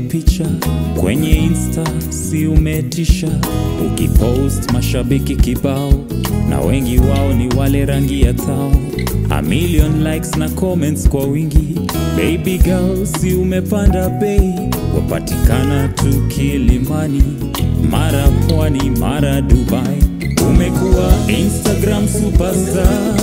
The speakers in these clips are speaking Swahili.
picha kwenye insta si umetisha ukipost mashabiki kibao na wengi wao ni wale rangi ya tao a million likes na comments kwa wingi baby girl si umepanda bei wapatikana tu kilimani mara pwani mara dubai umekuwa instagram superstar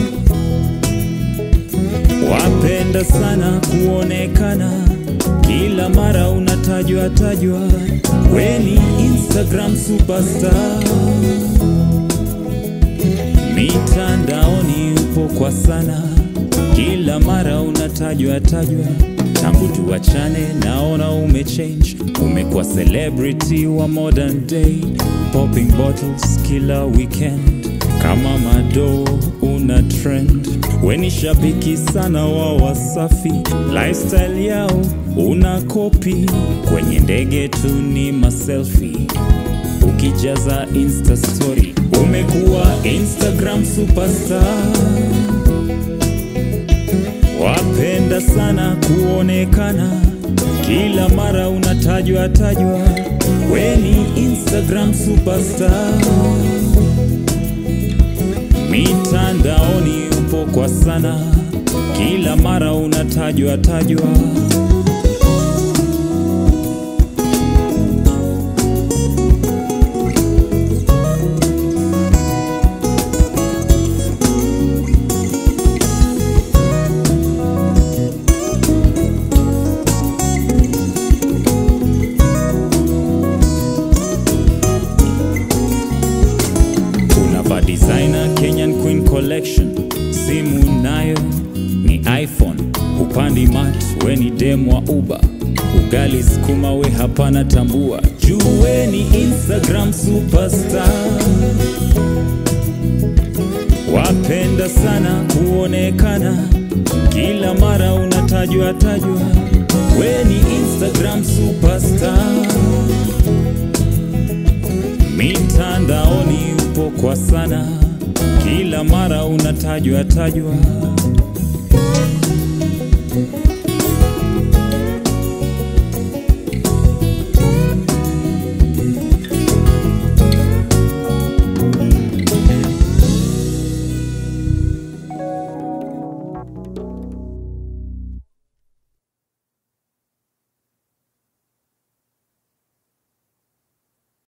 wapenda sana kuonekana kila mara unatajwa tajwa weni instagram superstar mitandaoni upo kwa sana kila mara unatajwa tajwa tangu tuachane naona umechange umekuwa celebrity wa modern day popping bottles kila weekend kama mado una trend weni shabiki sana wa wasafi lifestyle yao una kopi kwenye ndege tu ni maselfi ukijaza insta story umekuwa instagram superstar wapenda sana kuonekana kila mara unatajwa tajwa weni instagram superstar mitandaoni upo kwa sana kila mara unatajwa tajwa unava designer kenyan queen collection simu nayo ni iphone upandi mat weni dem wa uba ugali skuma we hapana tambua juu ni instagram superstar wapenda sana kuonekana kila mara unatajwa tajwa weni instagram superstar mitandaoni upo kwa sana kila mara unatajwa tajwa